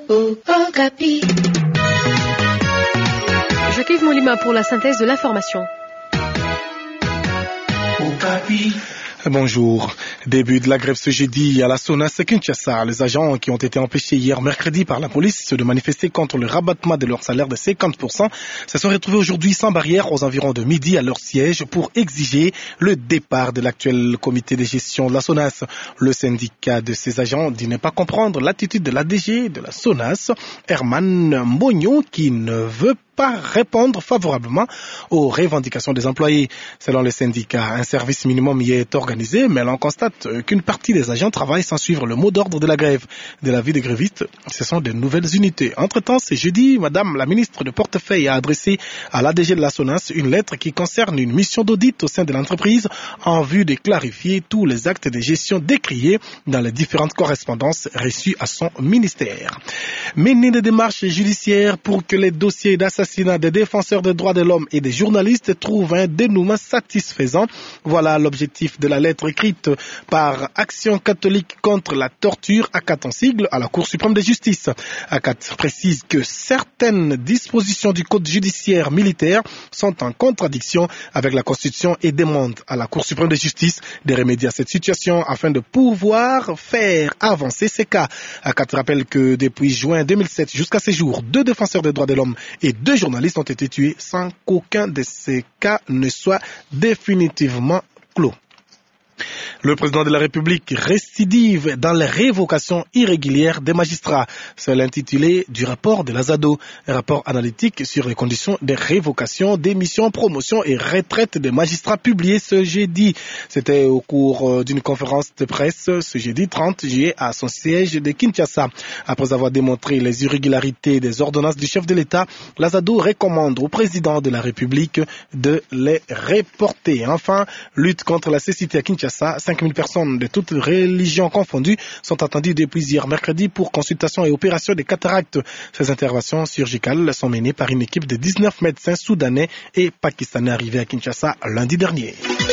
Okapi. Jacques Molima pour la synthèse de l'information. Okapi. Bonjour. Début de la grève ce jeudi à la SONAS Kinshasa. Les agents qui ont été empêchés hier mercredi par la police de manifester contre le rabattement de leur salaire de 50% se sont retrouvés aujourd'hui sans barrière aux environs de midi à leur siège pour exiger le départ de l'actuel comité de gestion de la SONAS. Le syndicat de ces agents dit ne pas comprendre l'attitude de la DG de la SONAS, Herman Mognon, qui ne veut pas répondre favorablement aux revendications des employés. Selon le syndicat, un service minimum y est organisé, mais l'on constate qu'une partie des agents travaillent sans suivre le mot d'ordre de la grève. De la vie des grévistes, ce sont de nouvelles unités. Entre-temps, c'est jeudi, Madame la ministre de Portefeuille a adressé à l'ADG de la SONAS une lettre qui concerne une mission d'audit au sein de l'entreprise en vue de clarifier tous les actes de gestion décriés dans les différentes correspondances reçues à son ministère. Mener des démarches judiciaires pour que les dossiers d'assassinat des défenseurs des droits de l'homme et des journalistes trouvent un dénouement satisfaisant. Voilà l'objectif de la lettre écrite par Action catholique contre la torture, ACAT en sigle, à la Cour suprême de justice. ACAT précise que certaines dispositions du Code judiciaire militaire sont en contradiction avec la Constitution et demande à la Cour suprême de justice de remédier à cette situation afin de pouvoir faire avancer ces cas. ACAT rappelle que depuis juin 2007 jusqu'à ces jours, deux défenseurs des droits de l'homme et deux journalistes ont été tués sans qu'aucun de ces cas ne soit définitivement clos. Le président de la République récidive dans les révocations irrégulières des magistrats. C'est l'intitulé du rapport de l'Azado, un rapport analytique sur les conditions de révocation, démission, promotion et retraite des magistrats publié ce jeudi. C'était au cours d'une conférence de presse ce jeudi 30 juillet à son siège de Kinshasa. Après avoir démontré les irrégularités des ordonnances du chef de l'État, l'Azado recommande au président de la République de les reporter. Enfin, lutte contre la cécité à Kinshasa. 5000 personnes de toutes religions confondues sont attendues depuis hier mercredi pour consultation et opération des cataractes. Ces interventions chirurgicales sont menées par une équipe de 19 médecins soudanais et pakistanais arrivés à Kinshasa lundi dernier.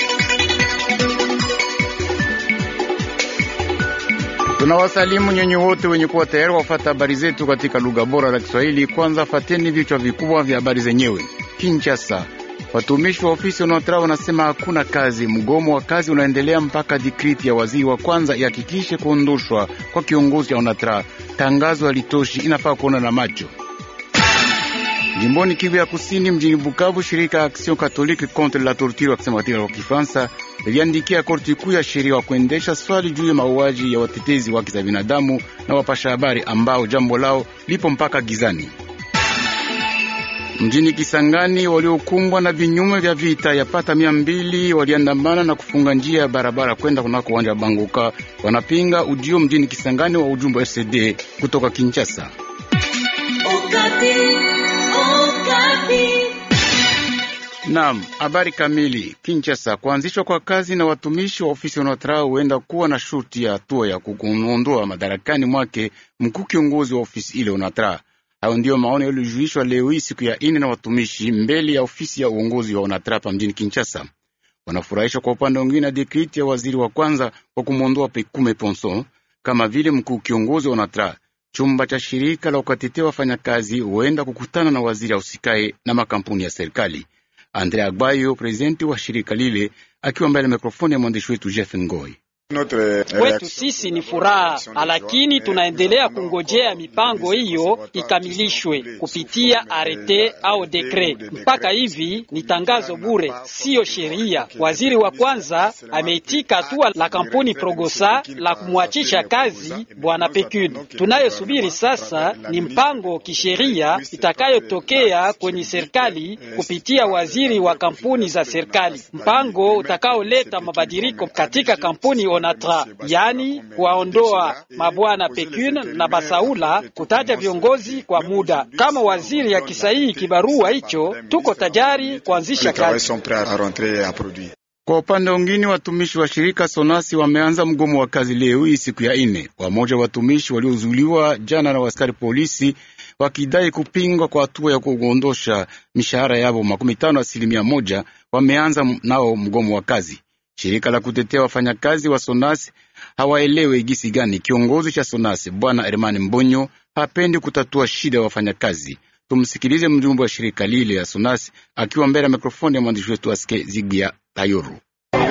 Tunawasalimu nyinyi wote wenye kuwa tayari wafata habari zetu katika lugha bora la Kiswahili. Kwanza fateni vichwa vikubwa vya habari zenyewe. Kinshasa, Watumishi wa ofisi wanaotra wanasema hakuna kazi. Mgomo wa kazi unaendelea mpaka dikriti ya waziri wa kwanza ihakikishe kuondoshwa kwa kiongozi wa ONATRA. Tangazo halitoshi, inafaa kuona na macho. Jimboni Kivu ya Kusini, mjini Bukavu, shirika Action Catholique contre la Torture wakisema katika kwa Kifaransa liliandikia korti kuu ya sheria wa kuendesha swali juu ya mauaji ya watetezi wa haki za binadamu na wapasha habari ambao jambo lao lipo mpaka gizani. Mjini Kisangani, waliokumbwa na vinyume vya vita yapata mia mbili waliandamana na kufunga njia ya barabara kwenda kunako uwanja wa Banguka. Wanapinga ujio mjini Kisangani wa ujumbe wa RCD kutoka Kinshasa. Naam, habari kamili. Kinshasa, kuanzishwa kwa kazi na watumishi wa ofisi wanaotra huenda kuwa na shuti ya hatua ya kuondoa madarakani mwake mkuu kiongozi wa ofisi ile onatra Hayo ndiyo maoni yaliyojuishwa leo hii siku ya ine na watumishi mbele ya ofisi ya uongozi wa Onatrapa mjini Kinshasa. Wanafurahishwa kwa upande mwingine na dekriti ya waziri wa kwanza kwa kumwondoa Pekume Ponson kama vile mkuu kiongozi wa Onatra. Chumba cha shirika la ukatetea wafanyakazi huenda kukutana na waziri ausikae na makampuni ya serikali. Andre Agbayo, prezidenti wa shirika lile, akiwa mbele ya mikrofoni ya mwandishi wetu Jeff Ngoi. Kwetu sisi ni furaha, lakini tunaendelea kungojea mipango hiyo ikamilishwe kupitia arete au dekre. Mpaka hivi ni tangazo bure, siyo sheria. Waziri wa kwanza ameitika hatua la kampuni Progosa la kumwachisha kazi bwana Pekude. Tunayosubiri sasa ni mpango kisheria itakayotokea kwenye serikali kupitia waziri wa kampuni za serikali, mpango utakaoleta mabadiliko katika kampuni Onatra, yani kuwaondoa mabwana Pekune na Basaula, kutaja viongozi kwa muda. Kama waziri akisahihi kibarua hicho, tuko tayari kuanzisha kazi. Kwa upande mwingine, watumishi wa shirika Sonasi wameanza mgomo wa kazi leo hii siku ya ine. Wamoja wa watumishi waliozuliwa jana na askari polisi wakidai kupingwa kwa hatua ya kuondosha mishahara yao makumi tano asilimia moja wameanza nao mgomo wa kazi. Shirika la kutetea wafanyakazi wa Sonasi hawaelewe gisi gani kiongozi cha Sonase bwana Hermani Mbonyo hapendi kutatua shida ya wafanyakazi. Tumsikilize mjumbe wa shirika lile ya Sonase akiwa mbele ya mikrofoni ya mwandishi wetu Aske Zigia Tayoru.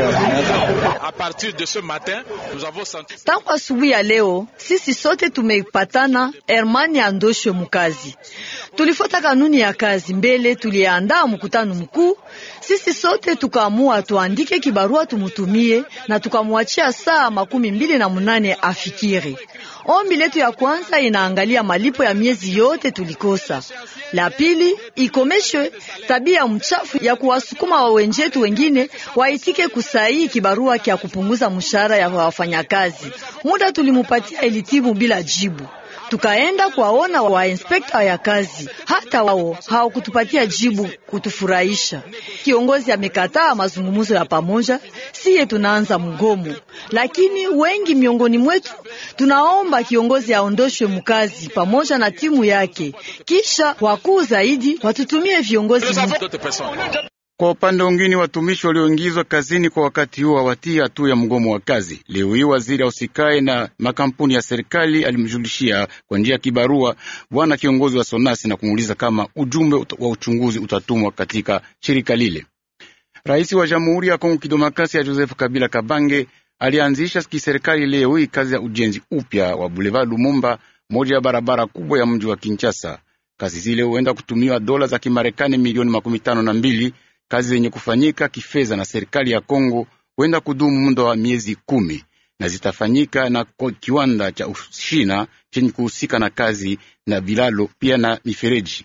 Tangu asubuhi ya leo sisi sote tumeipatana Hermani andoshwe mukazi. Tulifuata kanuni ya kazi mbele, tuliandaa mkutano mkuu. Sisi sote tukaamua tuandike kibarua tumutumie, na tukamwachia saa makumi mbili na munane afikiri. Ombi letu ya kwanza inaangalia malipo ya miezi yote tulikosa. La pili ikomeshwe tabia mchafu ya kuwasukuma wawenjetu wengine waitike kusaini kibarua kya kupunguza mshahara ya wafanyakazi. Muda tulimupatia ilitibu bila jibu. Tukaenda kuwaona wa inspekta ya kazi, hata wao hawakutupatia jibu kutufurahisha. Kiongozi amekataa mazungumzo ya pamoja, siye tunaanza mgomo. Lakini wengi miongoni mwetu tunaomba kiongozi aondoshwe mkazi pamoja na timu yake, kisha wakuu zaidi watutumie viongozi Kwa upande mwingine, watumishi walioingizwa kazini kwa wakati huo hawatii hatua ya mgomo wa kazi. Leo hii waziri ausikae na makampuni ya serikali alimjulishia kwa njia ya kibarua bwana kiongozi wa Sonasi na kumuuliza kama ujumbe wa uchunguzi utatumwa katika shirika lile. Rais wa Jamhuri ya Kongo Kidemokrasia Joseph Kabila Kabange alianzisha kiserikali leo hii kazi ya ujenzi upya wa Boulevard Lumumba, moja ya barabara kubwa ya mji wa Kinshasa. Kazi zile huenda kutumiwa dola za Kimarekani milioni makumi tano na mbili. Kazi zenye kufanyika kifedha na serikali ya Kongo huenda kudumu muda wa miezi kumi na zitafanyika na kiwanda cha Ushina chenye kuhusika na kazi na vilalo pia na mifereji.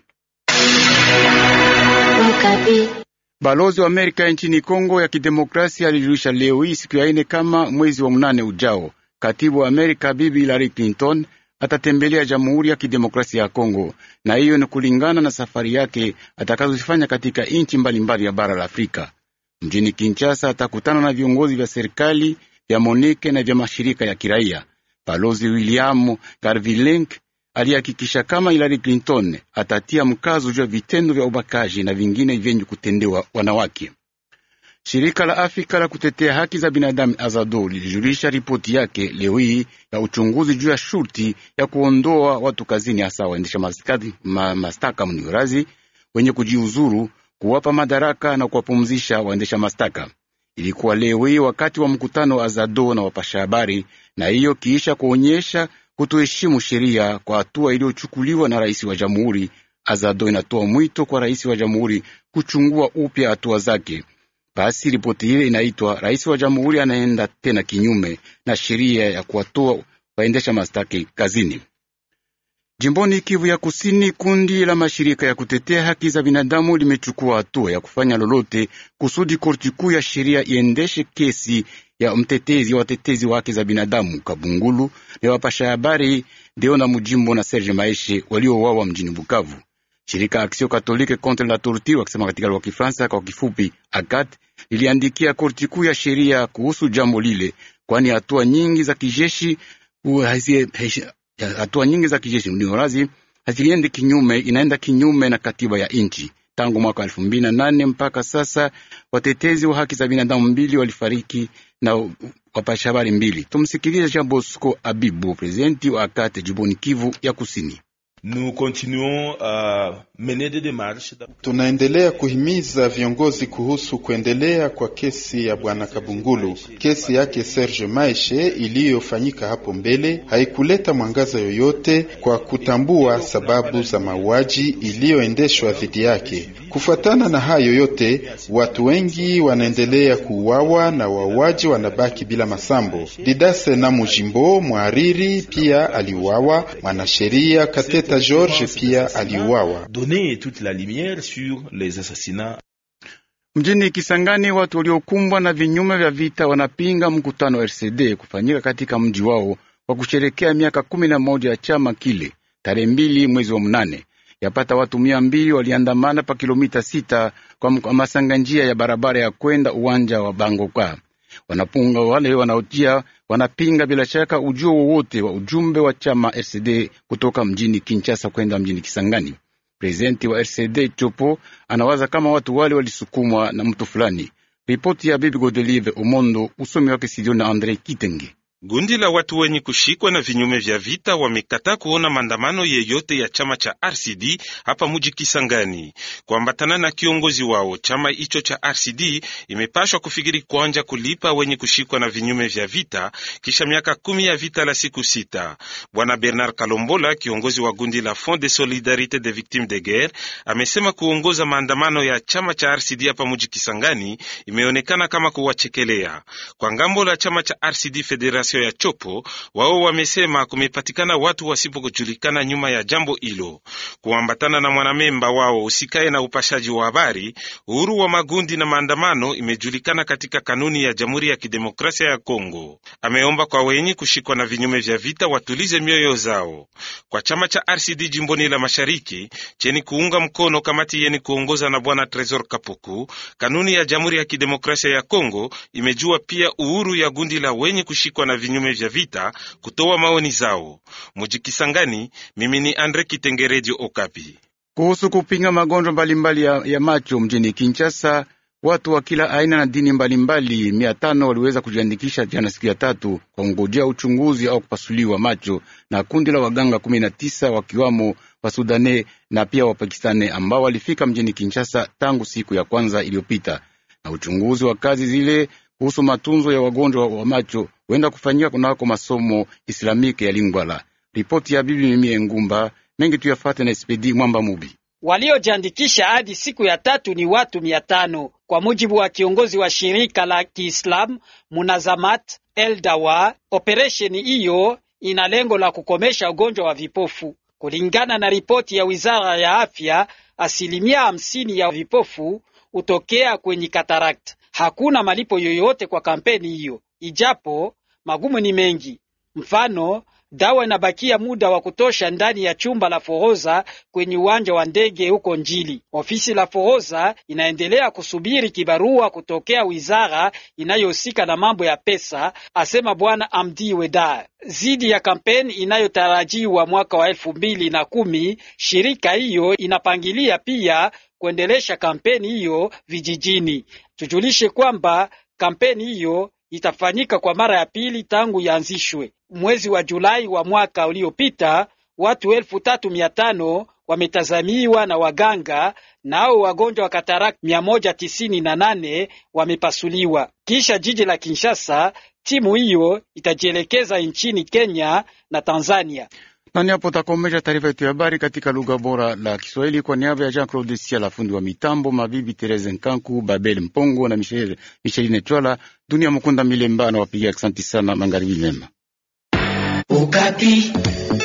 Balozi wa Amerika nchini Kongo ya Kidemokrasia alijulisha leo hii siku ya ine kama mwezi wa mnane ujao, katibu wa Amerika Bibi Hillary Clinton atatembelea Jamhuri ya Kidemokrasia ya Kongo, na hiyo ni kulingana na safari yake atakazozifanya katika nchi mbalimbali ya bara la Afrika. Mjini Kinshasa atakutana na viongozi vya serikali vya Monike na vya mashirika ya kiraia. Balozi William Garvilink alihakikisha kama Hillary Clinton atatia mkazo juu ya vitendo vya ubakaji na vingine vyenye kutendewa wanawake. Shirika la Afrika la kutetea haki za binadamu Azado lilijulisha ripoti yake leo hii ya uchunguzi juu ya shurti ya kuondoa watu kazini, hasa waendesha ma, mastaka mniorazi wenye kujiuzuru, kuwapa madaraka na kuwapumzisha waendesha mastaka. Ilikuwa leo hii wakati wa mkutano wa Azado na wapasha habari, na hiyo kiisha kuonyesha kutoheshimu sheria kwa hatua iliyochukuliwa na rais wa jamhuri. Azado inatoa mwito kwa rais wa jamhuri kuchungua upya hatua zake. Basi ripoti ile inaitwa rais wa jamhuri anaenda tena kinyume na sheria ya kuwatoa waendesha mastaki kazini. Jimboni Kivu ya Kusini, kundi la mashirika ya kutetea haki za binadamu limechukua hatua ya kufanya lolote kusudi korti kuu ya sheria iendeshe kesi ya mtetezi wa watetezi wa haki za binadamu Kabungulu na wapasha habari Deona Mujimbo na Serge Maeshe waliouawa mjini Bukavu. Shirika Aksio Katolike Contre la Torture wakisema katika lugha ya Kifaransa kwa kifupi ACAT liliandikia korti kuu ya sheria kuhusu jambo lile, kwani hatua nyingi za kijeshi hatua nyingi za kijeshi niorazi haziendi kinyume, inaenda kinyume na katiba ya nchi. Tangu mwaka elfu mbili na nane mpaka sasa watetezi wa haki za binadamu mbili walifariki na wapasha habari mbili. Tumsikilize Jean Bosco Abibu, prezidenti wa ACAT jimboni Kivu ya Kusini. Nous continuons à mener des démarches. Tunaendelea kuhimiza viongozi kuhusu kuendelea kwa kesi ya bwana Kabungulu. Kesi yake Serge Maeshe iliyofanyika hapo mbele haikuleta mwangaza yoyote kwa kutambua sababu za mauaji iliyoendeshwa dhidi yake. Kufuatana na hayo yote, watu wengi wanaendelea kuuawa na wauaji wanabaki bila masambo. Didase na Mujimbo mwariri pia aliuawa, mwanasheria Kateta George pia aliuawa. Donner toute la lumière sur les assassinats. Mjini Kisangani, watu waliokumbwa na vinyume vya vita wanapinga mkutano wa RCD kufanyika katika mji wao kwa kusherekea miaka kumi na moja ya chama kile tarehe mbili mwezi wa mnane. Yapata watu mia mbili waliandamana pa kilomita sita kwa masanga njia ya barabara ya kwenda uwanja wa Bangoka. Wanapunga wale wanaojia wanapinga bila shaka ujio wowote wa ujumbe wa chama RCD kutoka mjini Kinshasa kwenda mjini Kisangani. Prezidenti wa RCD Chopo anawaza kama watu wale walisukumwa na mtu fulani. Ripoti ya Bibi Godelive Omondo, usomi wake Sidioni na Andre Kitenge. Gundi la watu wenye kushikwa na vinyume vya vita wamekataa kuona maandamano yeyote ya chama cha RCD hapa muji Kisangani. Kuambatana na kiongozi wao, chama hicho cha RCD imepashwa kufikiri kwanja kulipa wenye kushikwa na vinyume vya vita kisha miaka kumi ya vita la siku sita. Bwana Bernard Kalombola, kiongozi wa gundi la Fond de Solidarite des Victimes de Guerre, amesema kuongoza maandamano ya chama cha RCD hapa muji Kisangani imeonekana kama kuwachekelea. Kwa ngambo la chama cha RCD Federation ya Chopo, wao wamesema kumepatikana watu wasipojulikana nyuma ya jambo hilo. Kuambatana na mwanamemba wao usikae na upashaji wa habari, uhuru wa magundi na maandamano imejulikana katika kanuni ya Jamhuri ya Kidemokrasia ya Kongo. Ameomba kwa wenye kushikwa na vinyume vya vita watulize mioyo zao. Kwa chama cha RCD jimboni la Mashariki cheni kuunga mkono kamati yeni kuongoza na bwana Tresor Kapuku, kanuni ya Jamhuri ya Kidemokrasia ya Kongo imejua pia uhuru ya gundi la wenye kushikwa na vinyume vya vita kutoa maoni zao. Mujikisangani, mimi ni Andre Kitengerejo Okapi. Kuhusu kupinga magonjwa mbalimbali ya, ya macho mjini Kinshasa, watu wa kila aina na dini mbalimbali mia tano waliweza kujiandikisha jana siku ya tatu kwa kungojea uchunguzi au kupasuliwa macho na kundi la waganga kumi na tisa wakiwamo Wasudane na pia Wapakistani ambao walifika mjini Kinshasa tangu siku ya kwanza iliyopita, na uchunguzi wa kazi zile kuhusu matunzo ya wagonjwa wa macho huenda kufanyika kunako masomo Islamike ya Lingwala. Ripoti ya bibi Mimie Ngumba mengi tuyafate na Spedi Mwamba Mubi. Waliojiandikisha hadi siku ya tatu ni watu mia tano kwa mujibu wa kiongozi wa shirika la Kiislamu Munazamat El Dawa. Operesheni hiyo ina lengo la kukomesha ugonjwa wa vipofu. Kulingana na ripoti ya wizara ya afya, asilimia hamsini ya vipofu hutokea kwenye katarakt. Hakuna malipo yoyote kwa kampeni hiyo, ijapo magumu ni mengi. Mfano, dawa inabakia muda wa kutosha ndani ya chumba la forodha kwenye uwanja wa ndege huko Njili. Ofisi la forodha inaendelea kusubiri kibarua kutokea wizara inayohusika na mambo ya pesa, asema bwana Amdi Wedar. Zidi ya kampeni inayotarajiwa mwaka wa elfu mbili na kumi, shirika hiyo inapangilia pia kuendelesha kampeni hiyo vijijini. Tujulishe kwamba kampeni hiyo itafanyika kwa mara ya pili tangu yaanzishwe mwezi wa Julai wa mwaka uliopita. Watu elfu tatu mia tano wametazamiwa na waganga, nao wagonjwa wa katarak mia moja tisini na nane wamepasuliwa. Kisha jiji la Kinshasa, timu hiyo itajielekeza nchini Kenya na Tanzania. Nani hapo takomesha taarifa yetu ya habari katika lugha bora la Kiswahili kwa niaba ya Jean Claude Sia, la fundi wa mitambo, mabibi Therese Nkanku, Babel Mpongo na Michel Micheline Chwala, Dunia Mukunda Milemba na wapiga. Asante sana, magharibi mema. Ukapi.